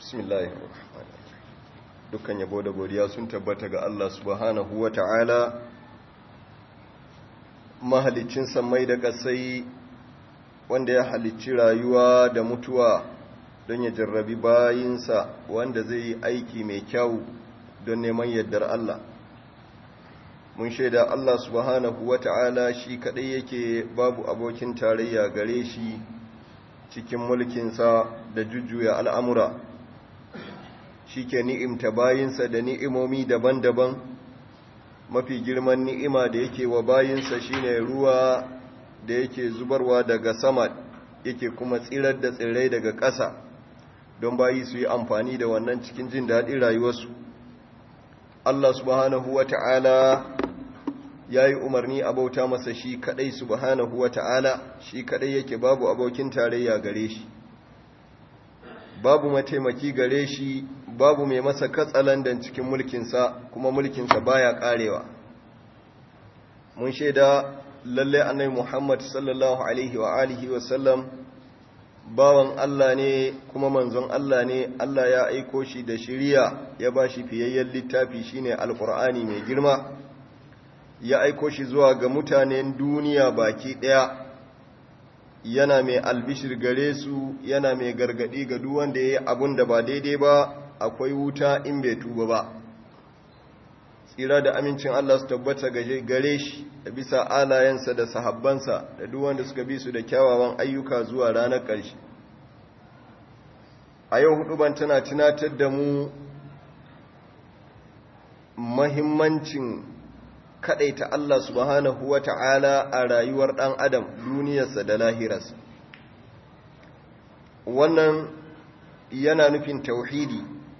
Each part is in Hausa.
bismillah dukkan yabo da godiya sun tabbata ga Allah subhanahu wa ta'ala mahalicin samai da ƙasai wanda ya halicci rayuwa da mutuwa don ya jarrabi bayinsa wanda zai yi aiki mai kyau don neman yardar Allah mun shaida Allah subhanahu wa ta'ala shi kaɗai yake babu abokin tarayya gare shi cikin mulkinsa da jujjuya al'amura shi ke ni'imta bayinsa da ni'imomi daban-daban mafi girman ni'ima da yake wa bayinsa shine ruwa da yake zubarwa daga sama yake kuma tsirar da tsirrai daga ƙasa don bayi su yi amfani da wannan cikin jin daɗin rayuwarsu Allah subhanahu wa ta'ala ya yi umarni a bauta masa shi kaɗai subhanahu wa ta'ala shi kaɗai yake babu abokin tarayya gare shi babu mataimaki gare shi babu mai masa katsalandan cikin mulkinsa kuma mulkinsa baya ƙarewa mun shaida lalle annabi Muhammad sallallahu alaihi wa alihi wa sallam bawan Allah ne kuma manzon Allah ne Allah ya aiko shi da shiriya ya ba shi fiyayyen littafi shine alqur'ani mai girma ya aiko shi zuwa ga mutanen duniya baki daya yana mai albishir gare su yana mai gargadi ga duk wanda yayi abun da ba daidai ba akwai wuta in bai tuba ba tsira da amincin Allah su tabbata gare shi da bisa alayensa da sahabbansa da duk wanda suka bi su da kyawawan ayyuka zuwa ranar ƙarshe a yau hudu ban tana tunatar da mu mahimmancin ta Allah subhanahu wa ta'ala a rayuwar ɗan adam duniyarsa da lahirarsa wannan yana nufin tauhidi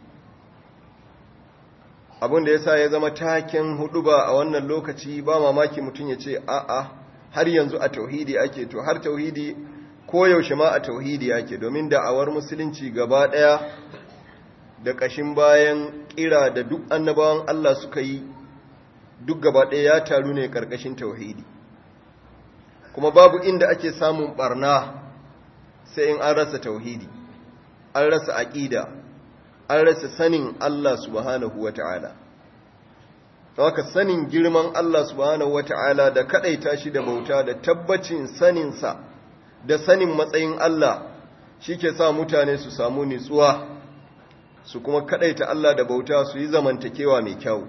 abin da ya sa ya zama taken hudu ba a wannan lokaci ba mamaki mutum ya ce a'a har yanzu a tauhidi ake to har tauhidi ko yaushe ma a tauhidi ake domin da'awar musulunci gaba daya da kashin bayan kira da duk annabawan Allah suka yi duk gaba daya ya taru ne karkashin tauhidi kuma babu inda ake samun barna sai in an rasa tauhidi an rasa aqida an rasa sanin Allah subhanahu wa ta'ala. Haka sanin girman Allah subhanahu wa ta'ala da kaɗaita shi da bauta da tabbacin saninsa da sanin matsayin Allah shi ke sa mutane su samu nitsuwa su kuma kaɗaita Allah da bauta su yi zamantakewa mai kyau.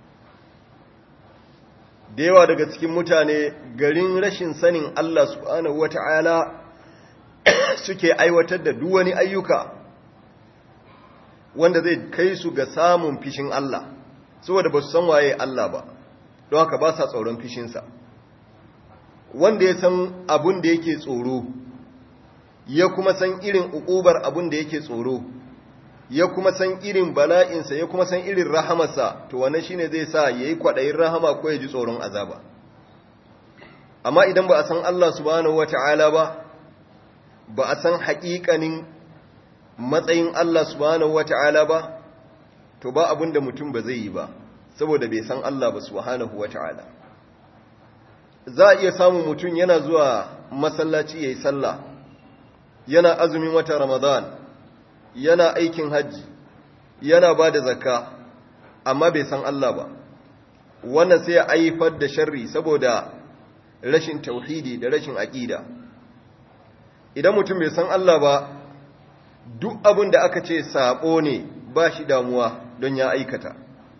Da yawa daga cikin mutane garin rashin sanin Allah subhanahu wa ta'ala suke aiwatar da duwani ayyuka. wanda zai kai su ga samun fishin Allah saboda ba su san waye Allah ba don haka ba sa tsoron fishinsa wanda ya san abun da yake tsoro ya kuma san irin ukubar abun da yake tsoro ya kuma san irin bala'insa ya kuma san irin rahamarsa to wannan shine zai sa yayi kwadayin rahama ko ya ji tsoron azaba amma idan ba a san Allah subhanahu wataala ba ba a san haƙiƙanin matsayin Allah subhanahu wata'ala ba to ba abin da mutum ba zai yi ba saboda bai san Allah ba subhanahu wata'ala za a iya samun mutum yana zuwa masallaci yayi sallah yana azumin wata Ramadan yana aikin hajji yana ba da zakka amma bai san Allah ba wannan sai ya aifar da sharri saboda rashin tauhidi da rashin aqida idan mutum bai san Allah ba duk abin da aka ce saɓo ne ba shi damuwa don ya aikata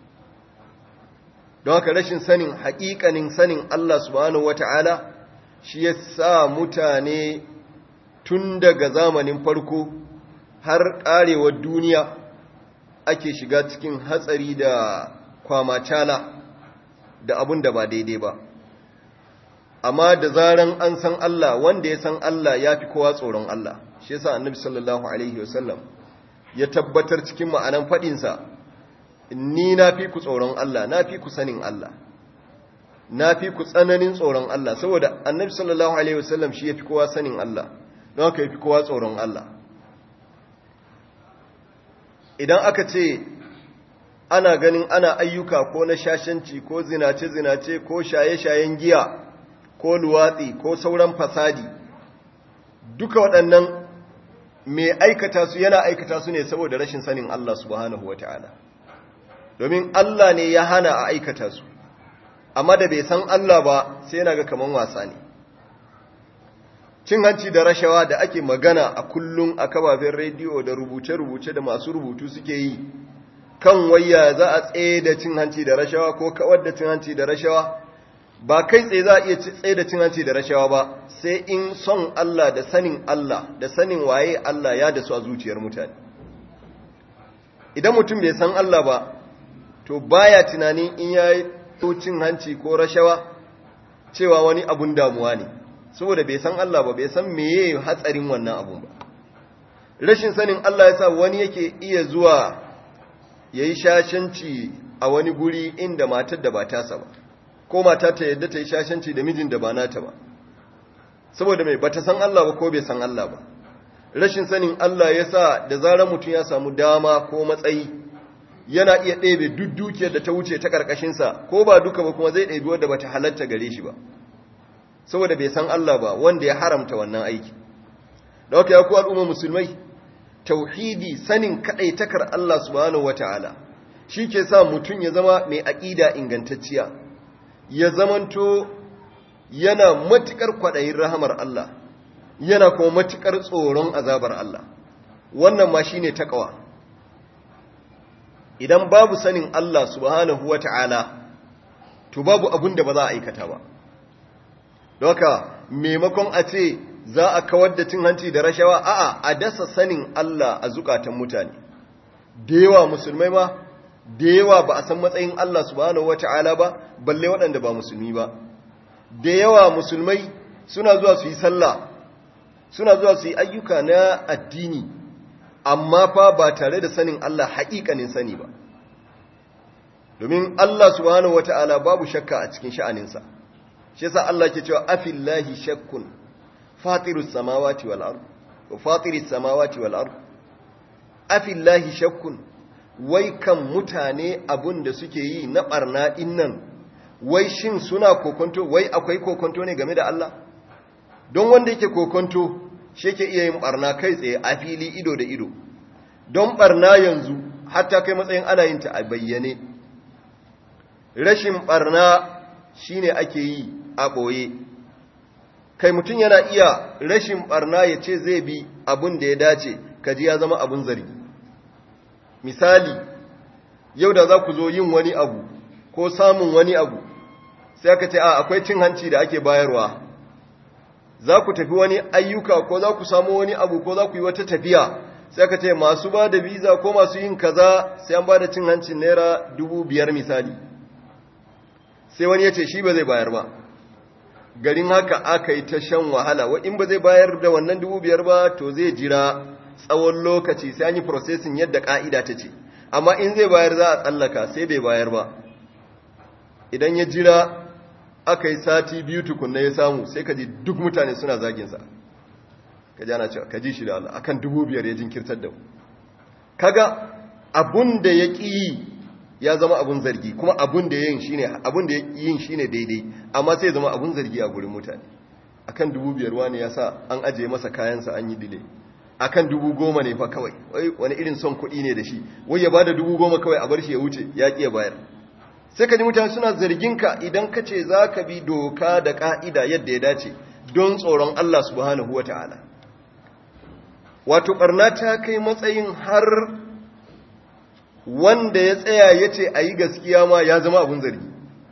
don haka rashin sanin haƙiƙanin sanin Allah subhanahu wata'ala shi ya sa mutane tun daga zamanin farko har ƙarewar duniya ake shiga cikin hatsari da kwamacala da abin da ba daidai ba amma da zaran an san Allah wanda ya san Allah ya fi kowa tsoron Allah shi yasa annabi sallallahu alaihi wasallam ya tabbatar cikin ma'anan fadinsa ni na fi ku tsoron Allah na fi ku sanin Allah na fi ku tsananin tsoron Allah saboda annabi sallallahu alaihi wasallam shi ya fi kowa sanin Allah don haka ya fi kowa tsoron Allah idan aka ce ana ganin ana ayyuka ko na shashanci ko zinace-zinace ko shaye-shayen giya ko luwatsi ko sauran fasadi duka waɗannan mai aikata su yana aikata su ne saboda rashin sanin Allah subhanahu wa ta'ala domin Allah ne ya hana a aikata su amma da bai san Allah ba sai yana ga kaman wasa ne cin hanci da rashawa da ake magana a kullum a kafafen rediyo da rubuce-rubuce da masu rubutu suke yi kan waya za a tsaye da cin hanci da rashawa ko kawar da cin hanci da rashawa ba kai tsaye za a iya tsaye da cin hanci da rashawa ba sai in son Allah da sanin Allah da sanin waye Allah ya da su a zuciyar mutane idan mutum bai san Allah ba to baya tunanin in ya yi cin hanci ko rashawa cewa wani abun damuwa ne saboda bai san Allah ba bai san meye hatsarin wannan abun ba rashin sanin Allah ya sa wani yake iya zuwa ya yi shashanci a wani guri inda matar da ba tasa ba ko mata ta yadda ta yi shashanci da mijin da ba nata ba saboda mai bata san Allah ba ko bai san Allah ba rashin sanin Allah ya sa da zarar mutum ya samu dama ko matsayi yana iya ɗebe duk dukiyar da ta wuce ta ƙarƙashinsa ko ba duka ba kuma zai ɗebi wadda ba ta halatta gare shi ba saboda bai san Allah ba wanda ya haramta wannan aiki da haka ya ku al'umma musulmai tauhidi sanin kaɗaitakar Allah subhanahu wata'ala shi ke sa mutum ya zama mai aƙida ingantacciya ya zamanto yana matuƙar kwaɗayin rahamar Allah yana kuma matuƙar tsoron azabar Allah wannan ma shi ne taƙawa idan babu sanin Allah subhanahu wa ta'ala to babu abin da ba za a aikata ba doka maimakon a ce za a kawar da cin hanci da rashawa a'a a dasa sanin Allah a zukatan mutane da yawa musulmai ma da yawa ba a san matsayin Allah subhanahu wa ta'ala ba balle waɗanda ba musulmi ba da yawa musulmai suna zuwa su yi sallah suna zuwa su yi ayyuka na addini amma fa ba tare da sanin Allah haƙiƙanin sani ba domin Allah subhanahu wata'ala babu shakka a cikin sha'aninsa shi yasa Allah ke cewa afillahi shakkun fatirus samawati wal ard wa fatiris samawati wal ard afillahi shakkun wai kan mutane abun da suke yi na barna dinnan wai shin suna kokonto wai akwai kokonto ne game da Allah don wanda yake kokonto shi yake iya yin barna kai tsaye a fili ido da ido don barna yanzu hatta kai matsayin ana yin ta a bayyane rashin barna shine ake yi a ɓoye kai mutum yana iya rashin barna ya ce zai bi abin da ya dace kaji ya zama abin zargi misali yau da za ku zo yin wani abu ko samun wani abu sai aka ce a akwai cin hanci da ake bayarwa za ku tafi wani ayyuka ko za ku samu wani abu ko za ku yi wata tafiya sai aka ce masu ba da biza ko masu yin kaza sai an ba da cin hancin naira dubu biyar misali sai wani ya ce shi ba zai bayar ba garin haka aka yi ta shan wahala wa in ba zai bayar da wannan dubu biyar ba to zai jira tsawon lokaci sai an yi processing yadda ka'ida ta ce amma in zai bayar za a tsallaka sai bai bayar ba idan ya jira aka yi sati biyu tukunna ya samu sai ka ji duk mutane suna zaginsa ka ji ana cewa ka ji shi da Allah akan dubu biyar ya jinkirtar da kaga abun da ya ƙi yi ya zama abun zargi kuma abun da yin shine abun da yin shine daidai amma sai ya zama abun zargi a gurin mutane akan dubu biyar wani ya sa an ajiye masa kayansa an yi dile akan dubu goma ne fa kawai wani irin son kuɗi ne da shi wai ya bada dubu goma kawai a bar shi ya wuce ya ƙi ya bayar sai ka ji mutane suna zarginka idan ka ce za ka bi doka da ƙa'ida yadda ya dace don tsoron Allah subhanahu wa ta'ala. Wato, ɓarna ta kai matsayin har wanda ya tsaya ya ce a yi gaskiya ma ya zama abin zargi.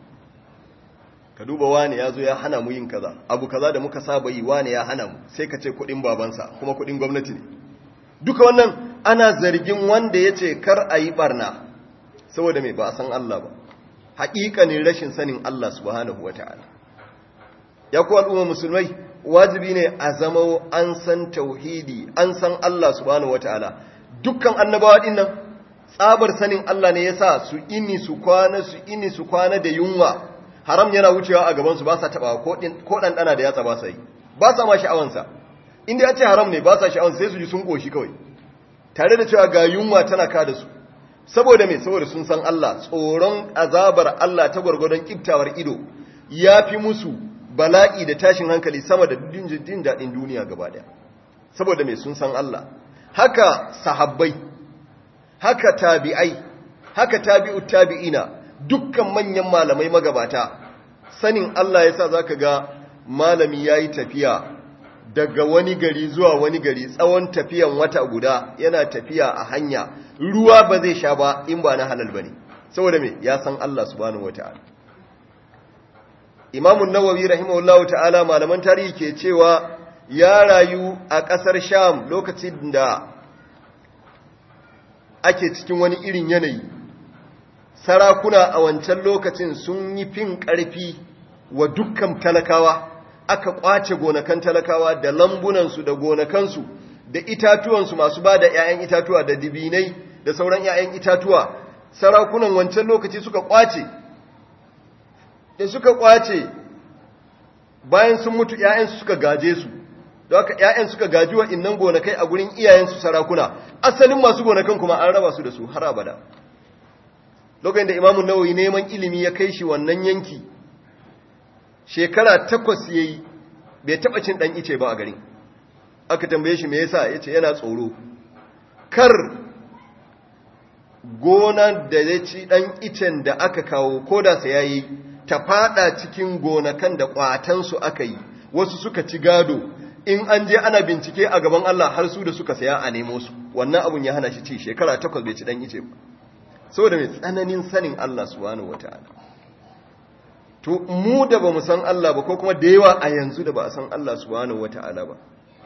Ka duba wane ya zo ya hana mu yin kaza, abu kaza da muka saba yi wane ya hana mu, sai ka ce kuɗin babansa, kuma kuɗin gwamnati ne. Duka wannan ana zargin wanda ya ce kar a yi ɓarna, saboda mai ba a san Allah ba. haƙiƙanin rashin sanin Allah subhanahu wa ta'ala. Ya kuwa al'umma musulmai, wajibi ne a zama an san tauhidi, an san Allah subhanahu wa ta'ala. Dukkan annabawa ɗin nan, tsabar sanin Allah ne ya sa su ini su kwana su ini su kwana da yunwa, haram yana wucewa a gabansu ba sa taɓa ko ɗanɗana da yatsa ba sa yi, ba sa ma sha'awansa. Inda ya ce haram ne ba sa sha'awansa sai su ji sun ƙoshi kawai, tare da cewa ga yunwa tana ka da su. saboda mai saboda sun san Allah tsoron azabar Allah ta gwargwadon kiftawar ido ya fi musu bala'i da tashin hankali sama da jin daɗin duniya gaba ɗaya saboda mai sun san Allah haka sahabbai haka tabi'ai haka tabi'ut tabi'ina dukkan manyan malamai magabata sanin Allah yasa zaka ga malami yayi tafiya daga wani gari zuwa wani gari tsawon tafiyan wata guda yana tafiya a hanya ruwa ba zai sha ba in ba na halal bane saboda me ya san Allah subhanahu wataala Imam an-Nawawi rahimahullahu ta'ala malaman tarihi ke cewa ya rayu a ƙasar Sham lokacin da ake cikin wani irin yanayi sarakuna a wancan lokacin sun yi fin ƙarfi wa dukkan talakawa aka ƙwace gonakan talakawa da lambunansu da gonakansu da itatuwansu masu ba da ‘ya'yan itatuwa da dibinai da sauran ‘ya'yan itatuwa sarakunan wancan lokaci suka ƙwace da suka ƙwace bayan sun mutu ‘ya'yansu suka gaje su da haka ‘ya'yan suka gaji wa innan gonakai a gurin iyayensu sarakuna asalin masu gonakan kuma an raba su da su har abada lokacin da imamun nawawi neman ilimi ya kai shi wannan yanki shekara takwas ya yi bai taɓa cin ɗan ice ba a garin aka tambaye shi me yasa ya ce yana tsoro kar gona da ya ci ɗan icen da aka kawo ko da sa ya yi ta fada cikin gonakan da ƙwatansu aka yi wasu suka ci gado in an je ana bincike a gaban Allah har su da suka saya a nemo su wannan abun ya hana shi ci shekara takwas bai ci ɗan ice ba saboda mai tsananin sanin Allah subhanahu wataala to mu da ba mu san Allah ba ko kuma da yawa a yanzu da ba a san Allah subhanahu wataala ba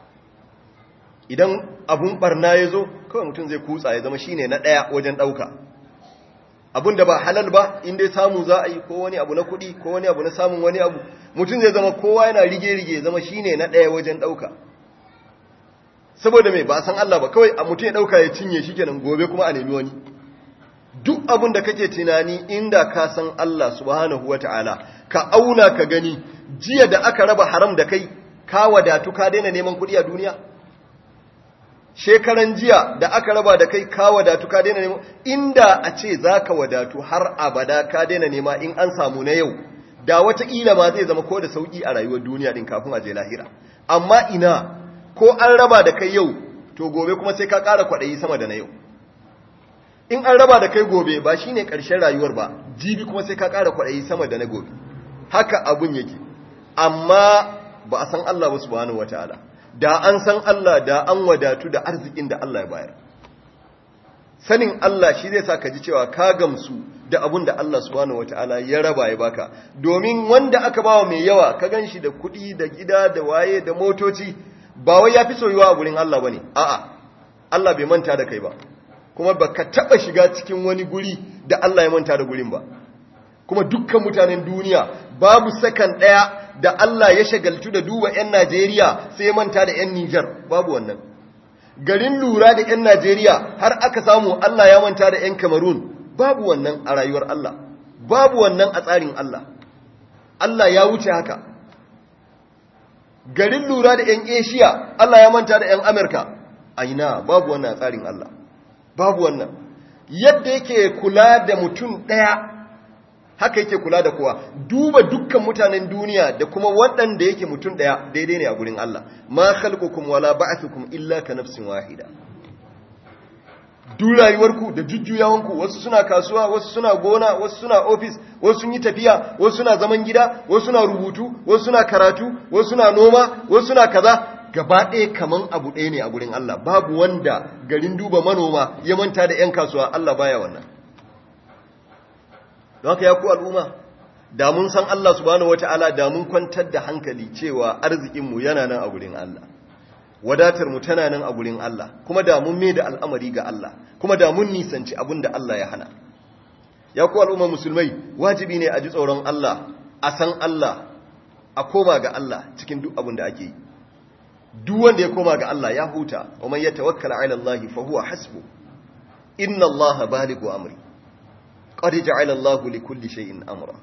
idan abun barna ya zo kawai mutum zai kutsa ya zama shine na ɗaya wajen ɗauka abun da ba halal ba in dai samu za a yi ko wani abu na kuɗi ko wani abu na samun wani abu mutum zai zama kowa yana rige-rige zama shine na ɗaya wajen ɗauka saboda mai ba san Allah ba kawai a mutum ya ɗauka ya cinye shi kenan gobe kuma a nemi wani duk abin da kake tunani inda ka san Allah subhanahu wata'ala ka auna ka gani jiya da aka raba haram da kai ka wadatu ka daina neman kuɗi a duniya shekaran jiya da aka raba da kai ka wadatu ka daina neman inda a ce za ka wadatu har abada ka daina nema in an samu na yau da wataƙila ma zai zama ko da sauƙi a rayuwar duniya din kafin a je lahira amma ina ko an raba da kai yau to gobe kuma sai ka ƙara kwaɗayi sama da na yau in an raba da kai gobe ba shine ƙarshen rayuwar ba jibi kuma sai ka ƙara kwaɗayi sama da na gobe haka abun yake amma ba a san Allah ba subhanahu wataala da an san Allah da an wadatu da arzikin da Allah ya bayar sanin Allah shi zai sa ka ji cewa ka gamsu da abun da Allah subhanahu wataala ya raba ya baka domin wanda aka bawa mai yawa ka ganshi da kuɗi da gida da waye da motoci ba wai yafi soyuwa a gurin Allah bane a'a Allah bai manta da kai ba kuma baka taba shiga cikin wani guri da Allah ya manta da gurin ba kuma dukkan mutanen duniya babu sakan daya da Allah ya shagaltu da duba 'yan Najeriya sai manta da 'yan Nijar babu wannan garin lura da 'yan Najeriya har aka samu Allah ya manta da 'yan Cameroon babu wannan a rayuwar Allah babu wannan a tsarin Allah Allah ya wuce haka garin lura da 'yan Asia Allah ya manta da 'yan Amerika aina babu wannan a tsarin Allah babu wannan yadda yake kula da mutum ɗaya haka yake kula da kowa duba dukkan mutanen duniya da kuma waɗanda yake mutum ɗaya daidai ne a gurin Allah ma khalqukum wala ba'thukum illa ka nafsin wahida duk rayuwarku da jujjuyawanku wasu suna kasuwa wasu suna gona wasu suna ofis wasu sun yi tafiya wasu suna zaman gida wasu suna rubutu wasu suna karatu wasu suna noma wasu suna kaza gaba ɗaya kaman abu ɗaya ne a gurin Allah babu wanda garin duba manoma ya manta da 'yan kasuwa Allah baya wannan don haka ya ku al'umma da mun san Allah subhanahu wata'ala da mun kwantar da hankali cewa arzikinmu yana nan a gurin Allah wadatar mu tana nan a gurin Allah kuma da mun mai da al'amari ga Allah kuma da mun nisanci abin da Allah ya hana ya ku al'umma musulmai wajibi ne a ji tsoron Allah a san Allah a koma ga Allah cikin duk abin da ake yi duk wanda ya koma ga Allah ya huta wa man yatawakkala ala Allah fa huwa hasbu inna Allah balighu amri qad ja'ala Allah li kulli shay'in amra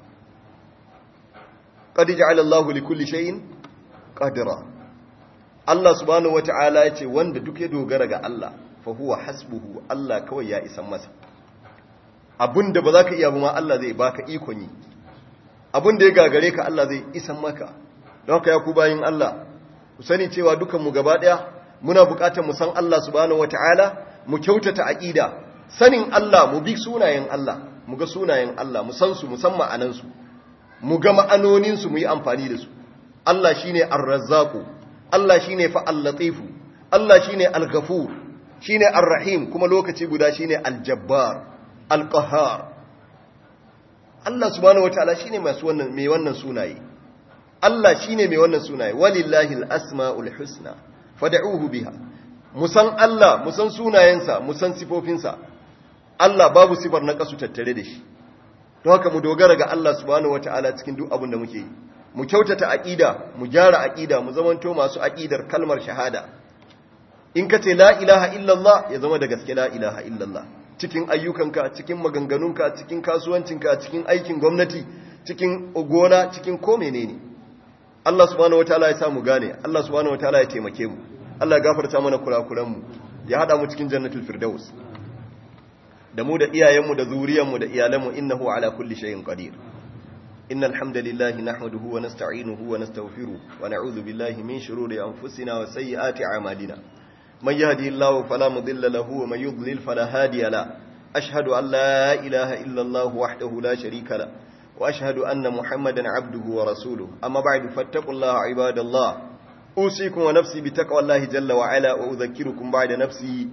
qad ja'ala Allah li kulli shay'in qadra Allah subhanahu wata'ala yace wanda duk ya dogara ga Allah fa huwa hasbuhu Allah kawai ya isan masa abinda ba za ka iya ba ma Allah zai baka ikon yi abinda ya gagare ka Allah zai isan maka don haka ya ku bayin Allah ku sani cewa dukanmu gaba ɗaya muna buƙatar mu san Allah subhanahu wataala mu kyautata aqida sanin Allah mu bi sunayen Allah mu ga sunayen Allah mu san su mu san ma'anan su mu ga ma'anonin su mu yi amfani da su Allah shine ar-razzaq Allah shine fa al-latif Allah shine al-ghafur shine ar-rahim kuma lokaci guda shine al-jabbar al-qahhar Allah subhanahu wataala shine masu wannan mai wannan sunaye Allah shine mai wannan sunaye walillahi al-asmaul husna fad'uhu biha musan Allah musan sunayensa musan sifofinsa Allah babu sifar na kasu tattare da shi don haka mu dogara ga Allah subhanahu wataala cikin duk abin da muke yi mu kyautata aqida mu gyara aqida mu zamanto masu aqidar kalmar shahada in kace la ilaha illallah ya zama da gaske la ilaha illallah cikin ayyukanka cikin maganganunka cikin kasuwancinka cikin aikin gwamnati cikin gona cikin ko menene Allah subhanahu wataala ya samu gane Allah subhanahu wataala ya taimake mu Allah ya gafarta mana kurakuran mu ya hada mu cikin jannatul firdaus da mu da iyayenmu da zuriyanmu da iyalanmu innahu ala kulli shay'in qadir innal hamdalillahi nahmaduhu wa nasta'inuhu wa nastaghfiruh wa na'udhu billahi min shururi anfusina wa sayyiati a'malina من يهدي الله فلا مضل له ومن يضلل فلا هادي له أشهد أن لا إله إلا الله وحده لا شريك له وأشهد أن محمدا عبده ورسوله أما بعد فاتقوا الله عباد الله أوصيكم ونفسي بتقوى الله جل وعلا وأذكركم بعد نفسي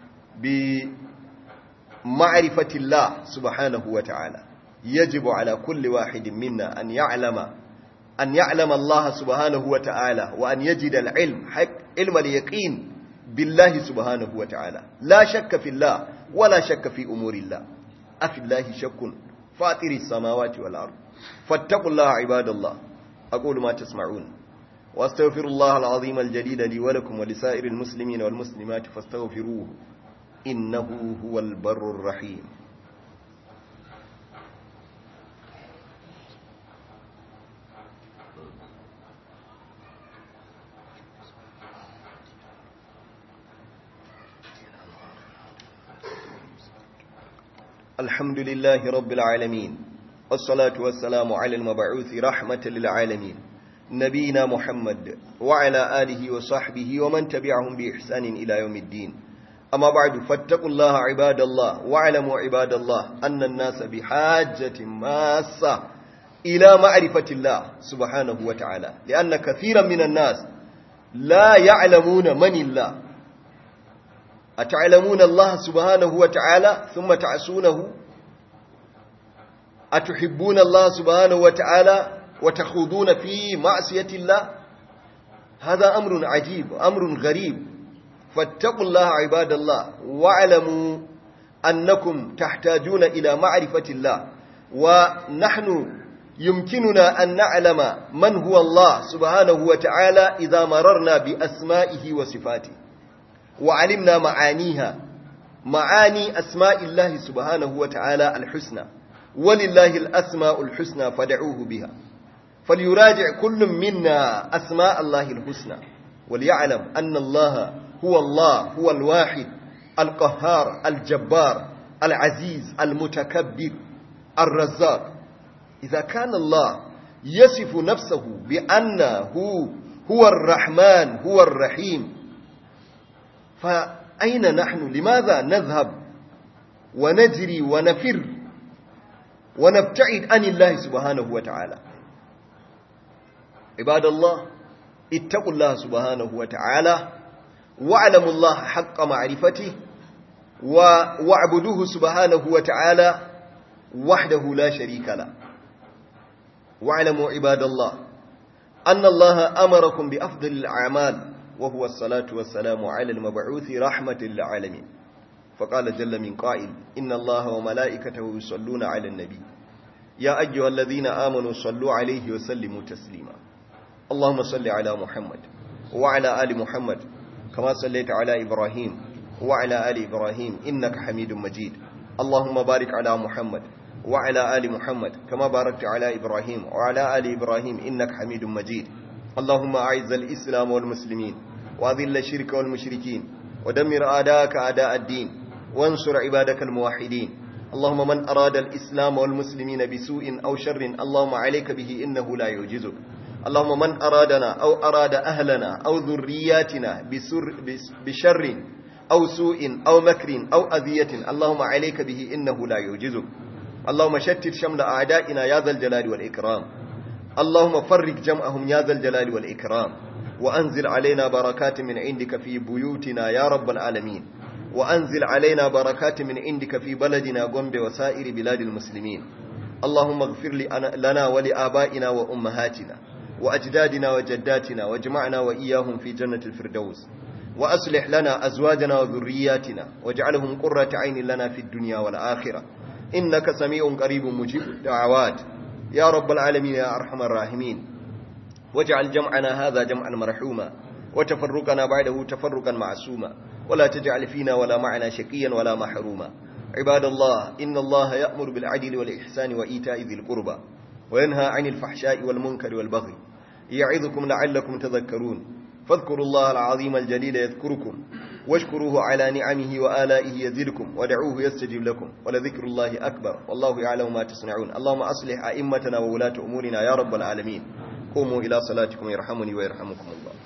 بمعرفة الله سبحانه وتعالى يجب على كل واحد منا أن يعلم أن يعلم الله سبحانه وتعالى وأن يجد العلم حق علم اليقين بالله سبحانه وتعالى لا شك في الله ولا شك في أمور الله أفي الله شك فاطر السماوات والأرض فاتقوا الله عباد الله أقول ما تسمعون واستغفر الله العظيم الجليل لي ولكم ولسائر المسلمين والمسلمات فاستغفروه إنه هو البر الرحيم الحمد لله رب العالمين والصلاة والسلام على المبعوث رحمة للعالمين نبينا محمد وعلى آله وصحبه ومن تبعهم بإحسان إلى يوم الدين أما بعد فاتقوا الله عباد الله واعلموا عباد الله أن الناس بحاجة ماسة إلى معرفة الله سبحانه وتعالى لأن كثيرا من الناس لا يعلمون من الله أتعلمون الله سبحانه وتعالى ثم تعسونه أتحبون الله سبحانه وتعالى وتخوضون في معصية الله هذا أمر عجيب أمر غريب فاتقوا الله عباد الله واعلموا أنكم تحتاجون إلى معرفة الله ونحن يمكننا أن نعلم من هو الله سبحانه وتعالى إذا مررنا بأسمائه وصفاته وعلمنا معانيها معاني أسماء الله سبحانه وتعالى الحسنى ولله الأسماء الحسنى فدعوه بها فليراجع كل منا أسماء الله الحسنى وليعلم أن الله هو الله هو الواحد القهار الجبار العزيز المتكبر الرزاق إذا كان الله يصف نفسه بأنه هو الرحمن هو الرحيم فأين نحن لماذا نذهب ونجري ونفر ونبتعد عن الله سبحانه وتعالى عباد الله اتقوا الله سبحانه وتعالى واعلموا الله حق معرفته واعبدوه سبحانه وتعالى وحده لا شريك له واعلموا عباد الله أن الله أمركم بأفضل الأعمال وهو الصلاة والسلام على المبعوث رحمة للعالمين فقال جل من قائل إن الله وملائكته يصلون على النبي يا أيها الذين آمنوا صلوا عليه وسلموا تسليما اللهم صل على محمد وعلى آل محمد كما صليت على إبراهيم وعلى آل إبراهيم إنك حميد مجيد اللهم بارك على محمد وعلى آل محمد كما باركت على إبراهيم وعلى آل إبراهيم إنك حميد مجيد اللهم أعز الإسلام والمسلمين وأذل الشرك والمشركين ودمر أعداءك أعداء الدين وانصر عبادك الموحدين اللهم من أراد الإسلام والمسلمين بسوء أو شر اللهم عليك به إنه لا يعجزك اللهم من أرادنا أو أراد أهلنا أو ذرياتنا بسر بشر أو سوء أو مكر أو أذية اللهم عليك به إنه لا يعجزك اللهم شتت شمل أعدائنا يا ذا الجلال والإكرام اللهم فرق جمعهم يا ذا الجلال والإكرام وأنزل علينا بركات من عندك في بيوتنا يا رب العالمين وأنزل علينا بركات من عندك في بلدنا قنب وسائر بلاد المسلمين اللهم اغفر لنا ولآبائنا وأمهاتنا وأجدادنا وجداتنا واجمعنا وإياهم في جنة الفردوس وأصلح لنا أزواجنا وذرياتنا واجعلهم قرة عين لنا في الدنيا والآخرة إنك سميع قريب مجيب الدعوات يا رب العالمين يا أرحم الراحمين واجعل جمعنا هذا جمعا مرحوما وتفرقنا بعده تفرقا معصوما ولا تجعل فينا ولا معنا شقيا ولا محروما عباد الله إن الله يأمر بالعدل والإحسان وإيتاء ذي القربى وينهى عن الفحشاء والمنكر والبغي يعظكم لعلكم تذكرون فاذكروا الله العظيم الجليل يذكركم واشكروه على نعمه وآلائه يزدكم ودعوه يستجيب لكم ولذكر الله أكبر والله يعلم ما تصنعون اللهم أصلح أئمتنا وولاة أمورنا يا رب العالمين قوموا إلى صلاتكم يرحمني ويرحمكم الله